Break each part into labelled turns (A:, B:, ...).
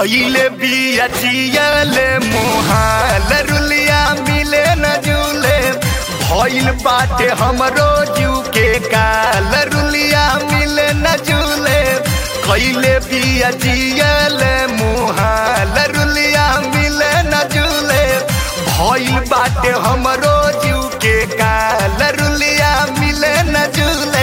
A: कैले बिया जियले मोहाल रुलिया मिले न जुले भइल बाटे हमरो जू के काल रुलिया मिले न जुले कैले बिया जियले मोहाल रुलिया मिले न जुले भइल बाटे हमरो जू के काल रुलिया मिले न जुले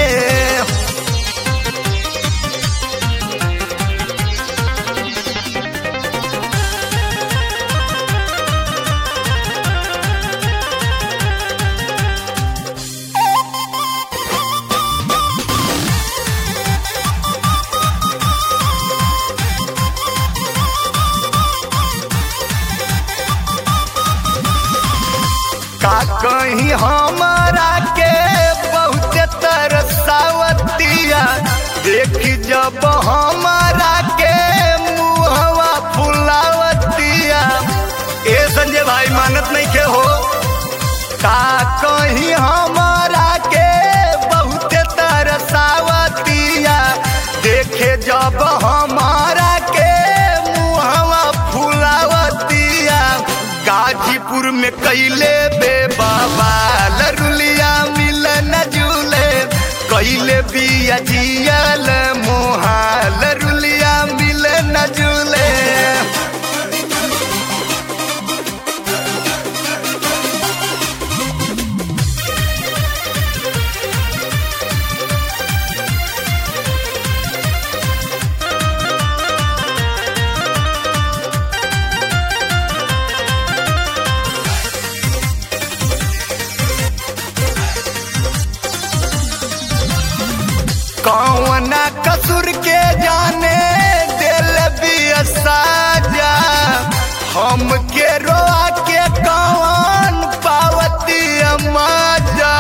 A: का कहीं हमारा के बहुत तरसावतिया देख जब हमारा के मुहवा फुलावतिया ए संजय भाई मानत नहीं के हो का कहीं हमारा के बहुत तरसावतिया देखे जब हमारा के मुहवा फुलावतिया गाजीपुर में कैले बे बाबा लरुलिया मिल न जुले कैले बिया जियल मोहा लरुलिया मिल न जुले कौना कसूर के जाने दिल भी साजा हम के रोआ के कौन पावती मजा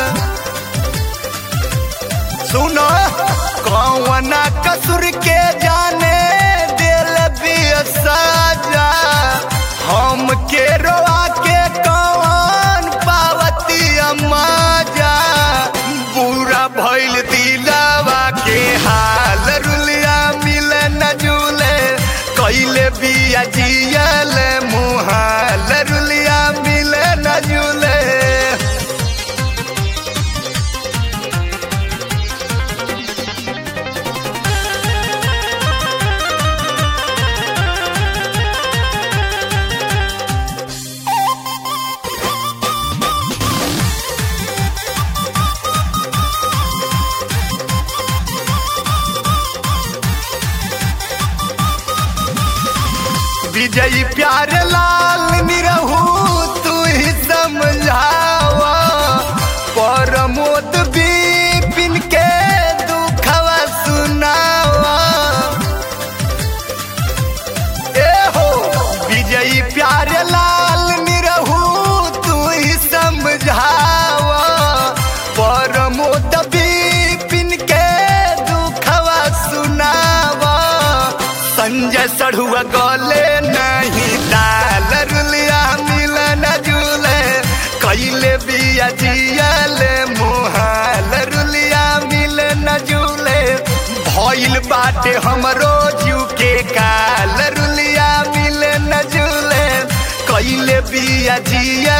A: सुनो कौना कसूर के जाने दिल भी साजा हम के रोआ के कौन पावती मजा बुरा भइल दिलावा के हाल रुलिया मिल न जुले कैले बिया जियल मुहाल रुलिया मिल न जुले विजयी प्यार लाल निरहू तू ही समझावा परमोद बिपिन के दुखवा सुनावा ए हो विजयी प्यार लाल निरहू तू ही समझावा परमोद बिपिन के दुखवा सुनावा संजय सढ़ुआ गले नहीं दाल रुलिया मिल न जुले कैले बिया जियल मुहाल रुलिया मिल न जुले भइल बाटे हमरो जू के काल रुलिया मिल न जुले कैले बिया जिया